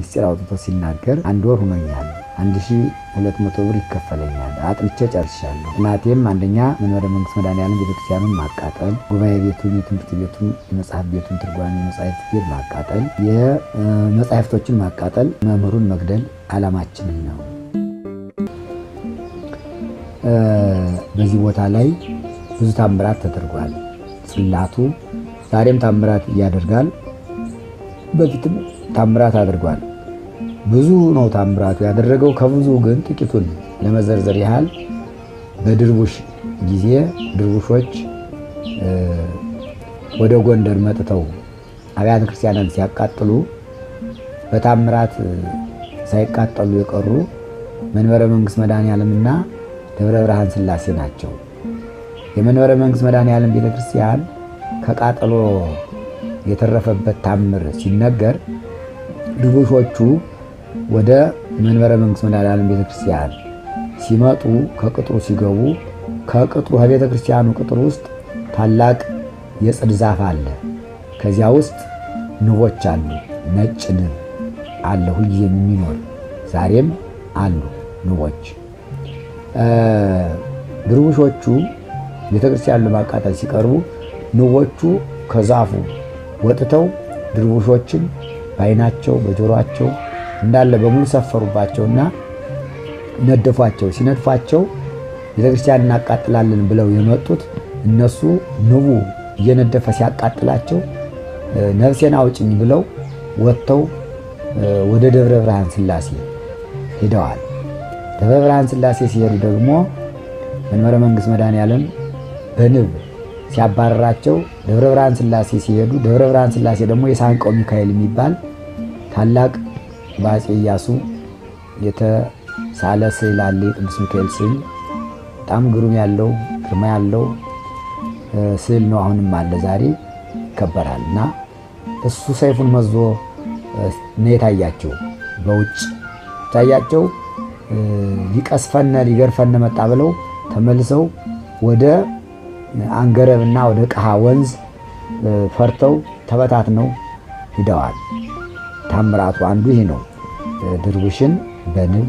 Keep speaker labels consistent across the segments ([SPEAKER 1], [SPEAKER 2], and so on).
[SPEAKER 1] ምስጢር አውጥቶ ሲናገር አንድ ወር ሆኖኛል፣ አንድ ሺ ሁለት መቶ ብር ይከፈለኛል፣ አጥንቼ ጨርሻለሁ። ጥናቴም አንደኛ መንበረ መንግስት መድኃኔዓለም ቤተክርስቲያኑን ማቃጠል፣ ጉባኤ ቤቱን፣ የትምህርት ቤቱን፣ የመጽሐፍ ቤቱን ትርጓሜ መጽሐፍት ቤት ማቃጠል፣ የመጽሐፍቶችን ማቃጠል፣ መምህሩን መግደል ዓላማችንን ነው። በዚህ ቦታ ላይ ብዙ ታምራት ተደርጓል። ጽላቱ ዛሬም ታምራት ያደርጋል። በፊትም ታምራት አድርጓል። ብዙ ነው ታምራቱ ያደረገው። ከብዙ ግን ጥቂቱን ለመዘርዘር ያህል በድርቡሽ ጊዜ ድርቡሾች ወደ ጎንደር መጥተው አብያተ ክርስቲያናት ሲያቃጥሉ በታምራት ሳይቃጠሉ የቀሩ መንበረ መንግስት መድኃኔዓለምና ደብረ ብርሃን ሥላሴ ናቸው። የመንበረ መንግስት መድኃኔዓለም ቤተክርስቲያን ከቃጠሎ የተረፈበት ታምር ሲነገር ድርቡሾቹ ወደ መንበረ መንግስት መድኃኔዓለም ቤተክርስቲያን ሲመጡ ከቅጥሩ ሲገቡ ከቅጥሩ ከቤተ ክርስቲያኑ ቅጥር ውስጥ ታላቅ የጽድ ዛፍ አለ። ከዚያ ውስጥ ንቦች አሉ። ነጭ ንብ አለ፣ ሁልጊዜም የሚኖር ዛሬም አሉ ንቦች። ድርቡሾቹ ቤተ ክርስቲያኑ ለማቃጠል ሲቀርቡ ንቦቹ ከዛፉ ወጥተው ድርቡሾችን በዓይናቸው በጆሮአቸው እንዳለ በሙሉ ሰፈሩባቸውና ነደፏቸው። ሲነድፏቸው ቤተክርስቲያን እናቃጥላለን ብለው የመጡት እነሱ ንቡ እየነደፈ ሲያቃጥላቸው ነፍሴን አውጭኝ ብለው ወጥተው ወደ ደብረ ብርሃን ሥላሴ ሄደዋል። ደብረ ብርሃን ሥላሴ ሲሄዱ ደግሞ መንበረ መንግስት መድኃኔዓለም በንብ ሲያባረራቸው ደብረ ብርሃን ሥላሴ ሲሄዱ ደብረ ብርሃን ሥላሴ ደግሞ የሳንቀው ሚካኤል የሚባል ታላቅ በአፄ ኢያሱ የተሳለ ስዕል አለ። የቅዱስ ሚካኤል ስዕል በጣም ግሩም ያለው ግርማ ያለው ስዕል ነው። አሁንም አለ፣ ዛሬ ይከበራል። እና እሱ ሰይፉን መዞ ነው የታያቸው። በውጭ ታያቸው ሊቀስፈነ ሊገርፈነ መጣ ብለው ተመልሰው ወደ አንገረብና ወደ ቀሃ ወንዝ ፈርተው ተበታትነው ሂደዋል። ታምራቱ አንዱ ይህ ነው። ድርቡሽን በንብ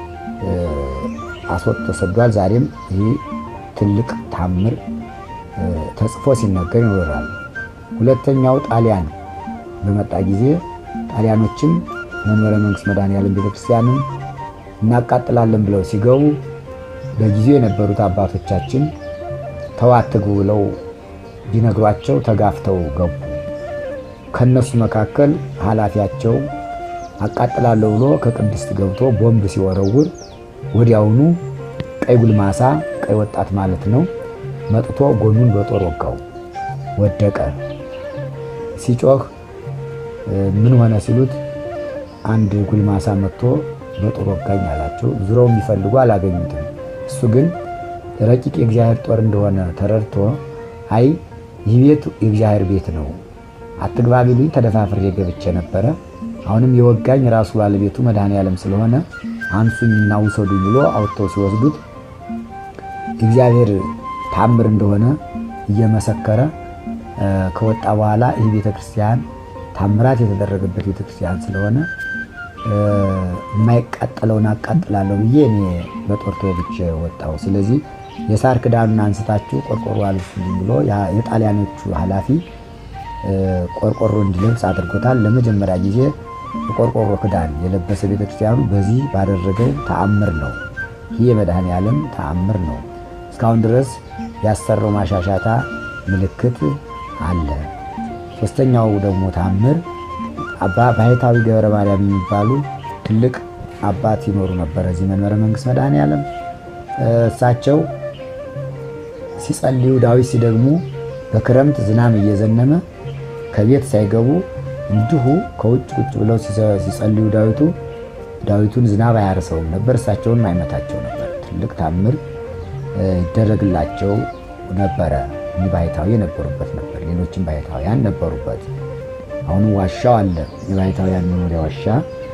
[SPEAKER 1] አስወጥቶ ሰዷል። ዛሬም ይህ ትልቅ ታምር ተጽፎ ሲነገር ይኖራል። ሁለተኛው ጣሊያን በመጣ ጊዜ ጣሊያኖችም መንበረ መንግስት መድኃኔዓለም ቤተክርስቲያንን እናቃጥላለን ብለው ሲገቡ በጊዜው የነበሩት አባቶቻችን ተዋትጉ ብለው ቢነግሯቸው ተጋፍተው ገቡ። ከነሱ መካከል ኃላፊያቸው አቃጥላለሁ ብሎ ከቅድስት ገብቶ ቦምብ ሲወረውር ወዲያውኑ ቀይ ጉልማሳ ቀይ ወጣት ማለት ነው መጥቶ ጎኑን በጦር ወጋው፣ ወደቀ። ሲጮህ ምን ሆነ ሲሉት አንድ ጉልማሳ መጥቶ በጦር ወጋኝ አላቸው። ዙረው የሚፈልጉ አላገኙትም። እሱ ግን ረቂቅ የእግዚአብሔር ጦር እንደሆነ ተረድቶ አይ ይህ ቤት የእግዚአብሔር ቤት ነው፣ አትግባ ቢሉኝ ተደፋፍሬ ገብቼ ነበረ። አሁንም የወጋኝ ራሱ ባለቤቱ መድኃኔዓለም ስለሆነ አንሱኝና ውሰዱኝ ብሎ አውጥተው ሲወስዱት እግዚአብሔር ታምር እንደሆነ እየመሰከረ ከወጣ በኋላ ይህ ቤተክርስቲያን ታምራት የተደረገበት ቤተክርስቲያን ስለሆነ የማይቃጠለውን አቃጥላለሁ ብዬ እኔ በጦር ተወግቼ ወጣሁ። ስለዚህ የሳር ክዳኑን አንስታችሁ ቆርቆሮ አልብሱልኝ ብሎ የጣሊያኖቹ ኃላፊ ቆርቆሮ እንዲለብስ አድርጎታል። ለመጀመሪያ ጊዜ የቆርቆሮ ክዳን የለበሰ ቤተክርስቲያኑ በዚህ ባደረገው ተአምር ነው። ይህ የመድኃኔዓለም ተአምር ነው። እስካሁን ድረስ ያሰራው ማሻሻታ ምልክት አለ። ሶስተኛው ደግሞ ተአምር አባ ባሕታዊ ገብረ ማርያም የሚባሉ ትልቅ አባት ይኖሩ ነበር እዚህ መንበረ መንግስት መድኃኔዓለም። እሳቸው ሲጸልዩ ዳዊት ሲደግሙ በክረምት ዝናብ እየዘነመ ከቤት ሳይገቡ እንዲሁ ከውጭ ቁጭ ብለው ሲጸልዩ ዳዊቱ ዳዊቱን ዝናብ አያርሰውም ነበር፣ እሳቸውንም አይመታቸው ነበር። ትልቅ ታምር ይደረግላቸው ነበረ። እኒህ ባሕታዊ የነበሩበት ነበር። ሌሎችም ባሕታውያን ነበሩበት። አሁንም ዋሻው አለ። የባሕታውያን መኖሪያ ዋሻ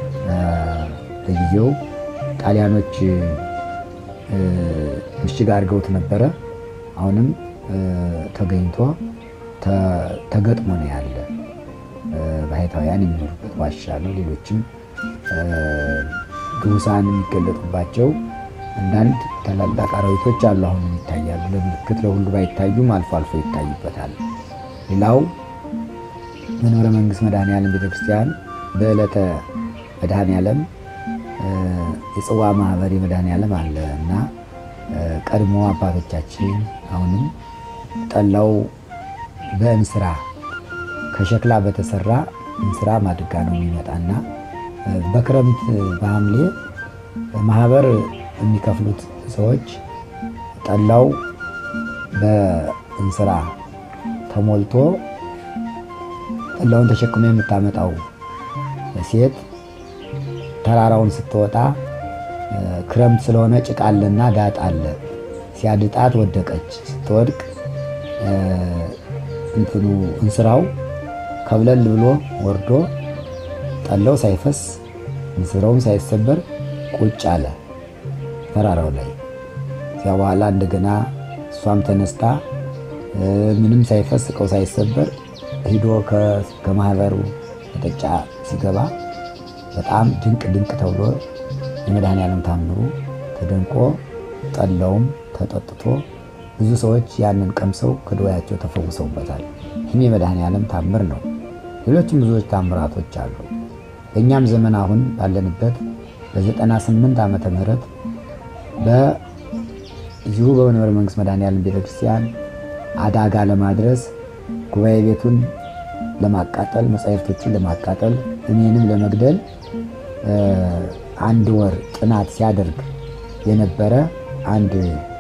[SPEAKER 1] ለጊዜው ጣሊያኖች ምሽግ አድርገውት ነበረ። አሁንም ተገኝቶ ተገጥሞ ነው ያለ። ባሕታውያን የሚኖሩበት ዋሻ ነው። ሌሎችም ግቡሳን የሚገለጡባቸው አንዳንድ ታላላቅ አራዊቶች አሉ። አሁን ይታያሉ። ለምልክት ለሁሉ ባይታዩም አልፎ አልፎ ይታዩበታል። ሌላው መንበረ መንግስት መድኃኔዓለም ቤተክርስቲያን በዕለተ መድኃኔዓለም የጽዋ ማህበር መድኃኔዓለም አለ እና ቀድሞ አባቶቻችን አሁንም ጠላው በእንስራ ከሸክላ በተሰራ እንስራ ማድጋ ነው የሚመጣና በክረምት በሐምሌ ማህበር የሚከፍሉት ሰዎች ጠላው በእንስራ ተሞልቶ ጠላውን ተሸክሞ የምታመጣው ሴት ተራራውን ስትወጣ ክረምት ስለሆነ ጭቃ አለና ዳጥ አለ። ሲያድጣት ወደቀች። ስትወድቅ እንትኑ እንስራው ከብለል ብሎ ወርዶ ጠላው ሳይፈስ እንስራውም ሳይሰበር ቁጭ አለ ተራራው ላይ። እዚያ በኋላ እንደገና እሷም ተነስታ ምንም ሳይፈስ እቃው ሳይሰበር ሂዶ ከማህበሩ መጠጫ ሲገባ በጣም ድንቅ ድንቅ ተብሎ የመድኃኔዓለም ታምሩ ተደንቆ ጠላውም ተጠጥቶ ብዙ ሰዎች ያንን ቀምሰው ከደዌያቸው ተፈውሰውበታል። ይህም የመድኃኔዓለም ታምር ነው። ሌሎችም ብዙዎች ታምራቶች አሉ። በእኛም ዘመን አሁን ባለንበት በ98 ዓመተ ምህረት በዚሁ በመንበረ መንግስት መድኃኔዓለም ቤተክርስቲያን አደጋ ለማድረስ ጉባኤ ቤቱን ለማቃጠል መጻሕፍቶችን ለማቃጠል እኔንም ለመግደል አንድ ወር ጥናት ሲያደርግ የነበረ አንድ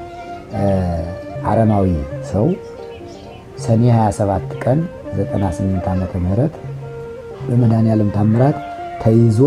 [SPEAKER 1] አረማዊ ሰው ሰኔ 27 ቀን 98 ዓመተ ምህረት በመድኃኔዓለም ታምራት ተይዞ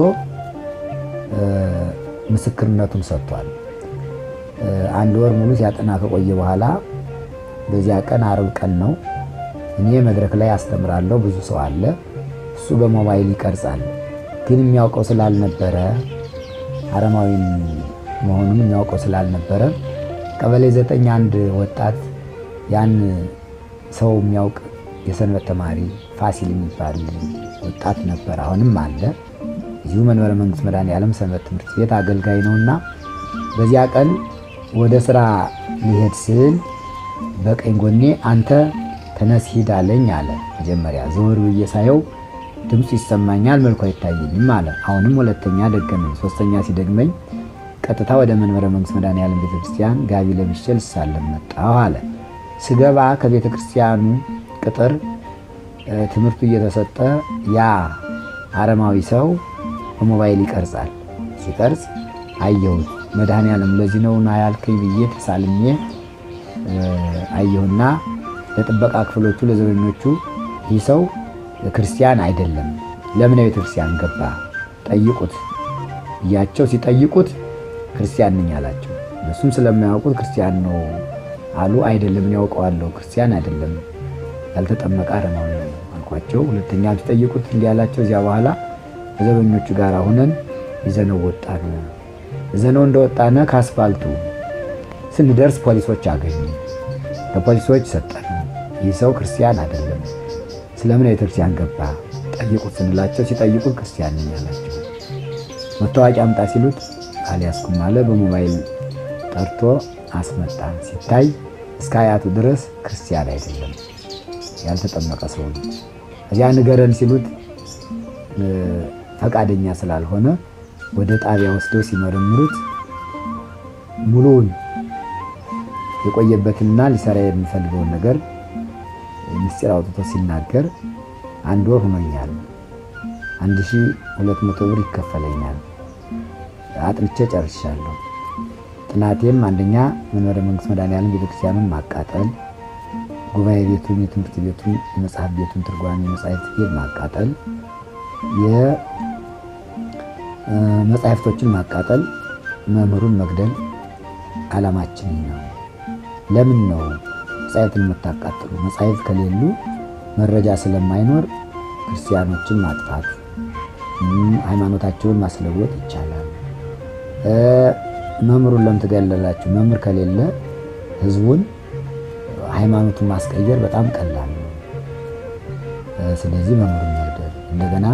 [SPEAKER 1] ምስክርነቱን ሰጥቷል። አንድ ወር ሙሉ ሲያጠና ከቆየ በኋላ በዚያ ቀን አርብ ቀን ነው። እኔ መድረክ ላይ አስተምራለሁ፣ ብዙ ሰው አለ። እሱ በሞባይል ይቀርጻል። ግን የሚያውቀው ስላልነበረ አረማዊ መሆኑን የሚያውቀው ስላልነበረ ቀበሌ ዘጠኝ አንድ ወጣት ያን ሰው የሚያውቅ የሰንበት ተማሪ ፋሲል የሚባል ወጣት ነበር። አሁንም አለ። እዚሁ መንበረ መንግስት መድኃኔዓለም ሰንበት ትምህርት ቤት አገልጋይ ነውና በዚያ ቀን ወደ ስራ ሊሄድ ስል በቀኝ ጎኔ አንተ ተነስ ሂድ አለኝ አለ። መጀመሪያ ዘወር ብዬ ሳየው ድምፁ ይሰማኛል፣ መልኩ አይታየኝም አለ። አሁንም ሁለተኛ ደገመኝ። ሶስተኛ ሲደግመኝ ቀጥታ ወደ መንበረ መንግስት መድኃኔዓለም ቤተክርስቲያን ጋቢ ለብሼ ልሳለም መጣሁ አለ። ስገባ ከቤተ ክርስቲያኑ ቅጥር ትምህርቱ እየተሰጠ ያ አረማዊ ሰው በሞባይል ይቀርጻል። ሲቀርጽ አየሁት። መድኃኔዓለም ለዚህ ነው ና ያልከኝ ብዬ ተሳልሜ አየሁና ለጥበቃ ክፍሎቹ ለዘበኞቹ ይህ ሰው ክርስቲያን አይደለም፣ ለምን ቤተ ክርስቲያን ገባ ጠይቁት እያቸው ሲጠይቁት ክርስቲያን ነኝ አላቸው። እነሱም ስለማያውቁት ክርስቲያን ነው አሉ። አይደለም እኔ ያውቀዋለሁ፣ ክርስቲያን አይደለም ያልተጠመቀ አረማዊ ነው አልኳቸው። ሁለተኛ ሲጠይቁት እንዲህ አላቸው። እዚያ በኋላ ከዘበኞቹ ጋር ሁነን ይዘነው ወጣን። ይዘነው እንደወጣነ ከአስፋልቱ ስንደርስ ፖሊሶች አገኙ። ለፖሊሶች ሰጠን። ይህ ሰው ክርስቲያን አይደለም፣ ስለምን ቤተክርስቲያን ገባ ጠይቁት ስንላቸው ሲጠይቁት ክርስቲያን ነኝ አላቸው። መታወቂያ አምጣ ሲሉት አልያዝኩም አለ። በሞባይል ጠርቶ አስመጣ። ሲታይ እስከ አያቱ ድረስ ክርስቲያን አይደለም፣ ያልተጠመቀ ሰው ነው። እዚያ ንገረን ሲሉት ፈቃደኛ ስላልሆነ ወደ ጣቢያ ወስደው ሲመረምሩት ሙሉውን የቆየበትንና ሊሰራ የሚፈልገውን ነገር ምስጢር አውጥቶ ሲናገር አንድ ወር ሆኖኛል፣ አንድ ሺህ ሁለት መቶ ብር ይከፈለኛል፣ አጥንቼ ጨርሻለሁ። ጥናቴም አንደኛ መንበረ መንግስት መድኃኔዓለም ቤተክርስቲያኑን ማቃጠል፣ ጉባኤ ቤቱን፣ የትምህርት ቤቱን፣ የመጽሐፍ ቤቱን ትርጓሜ መጻሕፍት ቤት ማቃጠል፣ የመጻሕፍቶችን ማቃጠል፣ መምህሩን መግደል ዓላማችን ነው። ለምን ነው መጻሕፍትን የምታቃጥሉ? መጻሕፍት ከሌሉ መረጃ ስለማይኖር ክርስቲያኖችን ማጥፋት፣ ሃይማኖታቸውን ማስለወጥ ይቻላል። መምህሩን ለምን ትገለላችሁ? መምህር ከሌለ ህዝቡን ሃይማኖቱን ማስቀየር በጣም ቀላል ነው። ስለዚህ መምህሩን መግደል፣ እንደገና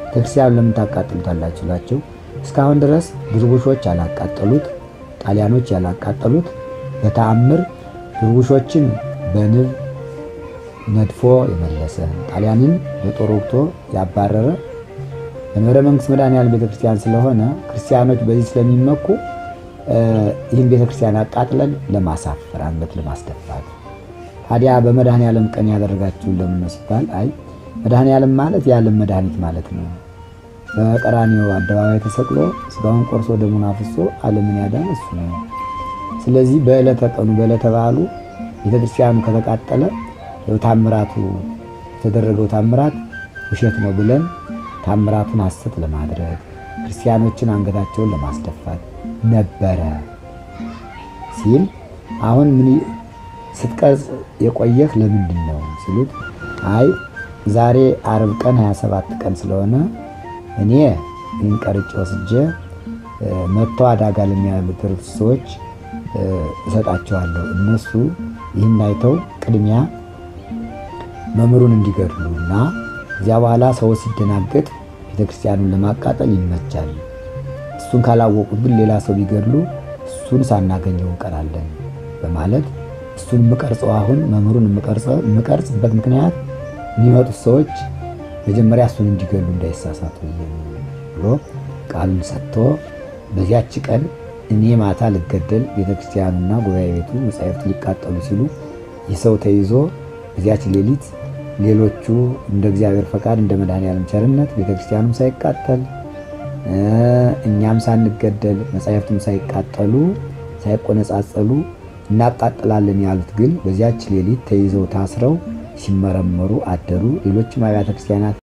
[SPEAKER 1] ቤተክርስቲያኑ ለምን ታቃጥሉታላችሁ ላቸው እስካሁን ድረስ ድርቡሾች ያላቃጠሉት ጣሊያኖች ያላቃጠሉት በተአምር ድርቡሾችን በንብ ነድፎ የመለሰ ጣሊያንን በጦር ወግቶ ያባረረ በመንበረ መንግስት መድኃኔዓለም ቤተክርስቲያን ስለሆነ ክርስቲያኖች በዚህ ስለሚመኩ ይህን ቤተክርስቲያን አቃጥለን ለማሳፈር አንገት ለማስደፋት ታዲያ በመድኃኔዓለም ቀን ያደረጋችሁን ለምን ነው ሲባል አይ መድኃኔዓለም ማለት የዓለም መድኃኒት ማለት ነው። በቀራንዮ አደባባይ ተሰቅሎ ስጋውን ቆርሶ ደሙን አፍሶ ዓለምን ያዳነ እሱ ነው። ስለዚህ በዕለተ ቀኑ በዕለተ በዓሉ ቤተክርስቲያኑ ከተቃጠለ ታምራቱ የተደረገው ታምራት ውሸት ነው ብለን ታምራቱን ሐሰት ለማድረግ ክርስቲያኖችን አንገታቸውን ለማስደፋት ነበረ ሲል አሁን ምን ስትቀርጽ የቆየህ ለምንድን ነው ሲሉት፣ አይ ዛሬ አርብ ቀን 27 ቀን ስለሆነ እኔ ይህን ቀርጬ ወስጄ መጥቶ አዳጋ ለሚያደርሱ ሰዎች እሰጣቸዋለሁ። እነሱ ይህን አይተው ቅድሚያ መምህሩን እንዲገድሉ እና እዚያ በኋላ ሰው ሲደናገጥ ቤተክርስቲያኑን ለማቃጠል ይመቻል። እሱን ካላወቁት ግን ሌላ ሰው ቢገድሉ እሱን ሳናገኘው እንቀራለን በማለት እሱን የምቀርጸው አሁን መምህሩን የምቀርጽበት ምክንያት የሚመጡት ሰዎች መጀመሪያ እሱን እንዲገሉ እንዳይሳሳቱ ብሎ ቃሉን ሰጥቶ በዚያች ቀን እኔ ማታ ልገደል ቤተክርስቲያኑና ጉባኤ ቤቱ መጻሕፍቱ ሊቃጠሉ ሲሉ ይህ ሰው ተይዞ በዚያች ሌሊት ሌሎቹ እንደ እግዚአብሔር ፈቃድ እንደ መድኃኔዓለም ቸርነት ቤተክርስቲያኑም ሳይቃጠል እኛም ሳንገደል መጻሕፍቱም ሳይቃጠሉ ሳይቆነጻጸሉ እናቃጥላለን ያሉት ግን በዚያች ሌሊት ተይዘው ታስረው ሲመረመሩ አደሩ። ሌሎችም አብያተ ክርስቲያናት